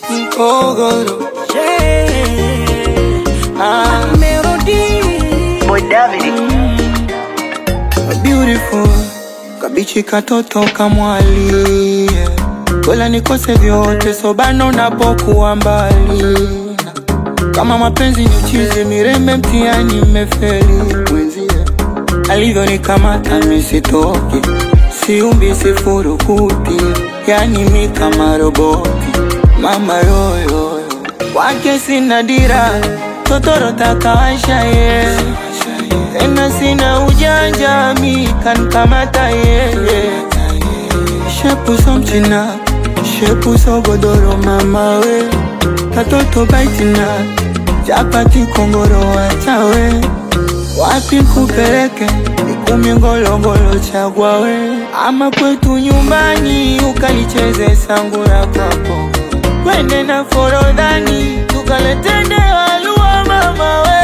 Mkogoro Yeah. ah, Melody. Boy David. beautiful kabichi katoto kamwali yeah. Kola nikose vyote sobano napokuwa mbali kama mapenzi ni uchizi mirembe mtiani mmefeli mwenzie alivyonikamata misitoki siumbi sifurukuti yani mi kama roboti mama yoyoyo kwake sina dira totorota kawasha ye tena sina ujanja mi kankamata yeye shepuso mchina shepuso godoro mama we katoto baitina chapati kongoro wachawe wapi kupeleke ikumi ngolongolo chagwa we ama kwetu nyumbani ukalicheze sangura kwako twende na forodhani tukaletende walua mama we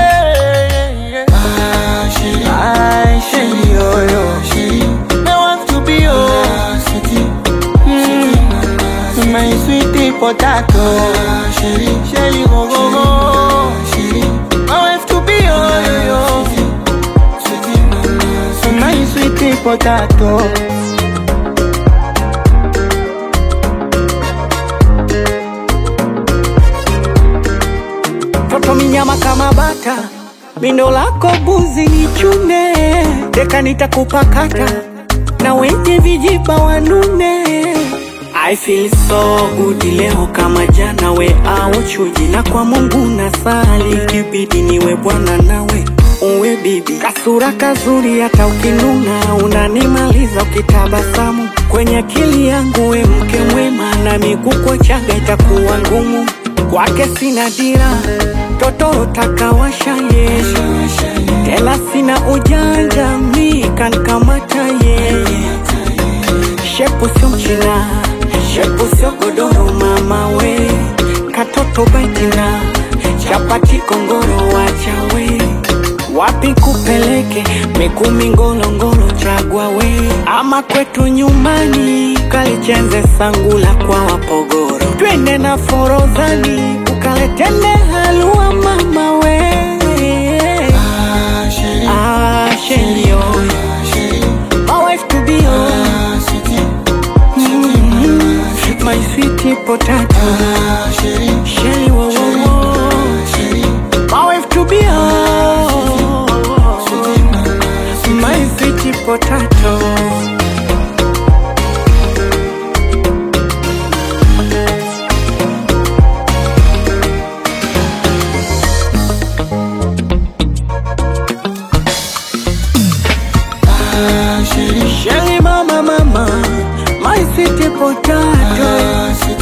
Ah, sheri, oh, yo. Me want to be yours. Mm, my sweetie potato. Shelly, go, go, go. I want to be yours, yo. My sweetie potato. Toto minyama kama bata, mindo lako buzi ni chune, deka nitakupakata na wenye vijiba wanune. I feel so good leo kama jana, we au chuji, na kwa Mungu nasali, kibidi niwe bwana nawe uwe bibi, kasura kazuri, hata ukinuna unanimaliza ukitabasamu kwenye akili yangu, we mke mwema, na miguu kwa chaga itakuwa ngumu kwake sina dira, totoro takawasha ye, tena sina ujanja, mi kankamata ye, shepu sio mchina, shepu sio godoro, mama we, katoto baitina, chapati kongoro, wacha we wapi kupeleke mikumi ngolongolo chagwa we ama kwetu nyumbani kalichenze sangula kwa wapogoro twende na forodhani ukaletende halua mama we Ah, sheri, oh. My wife to be, oh. Mhm. My sweetie potato Shelly, wo, wo, wo. My wife to be, oh. My sweetie potato Ah, Shelly, Shelly mama mama My sweetie potato ah, sweetie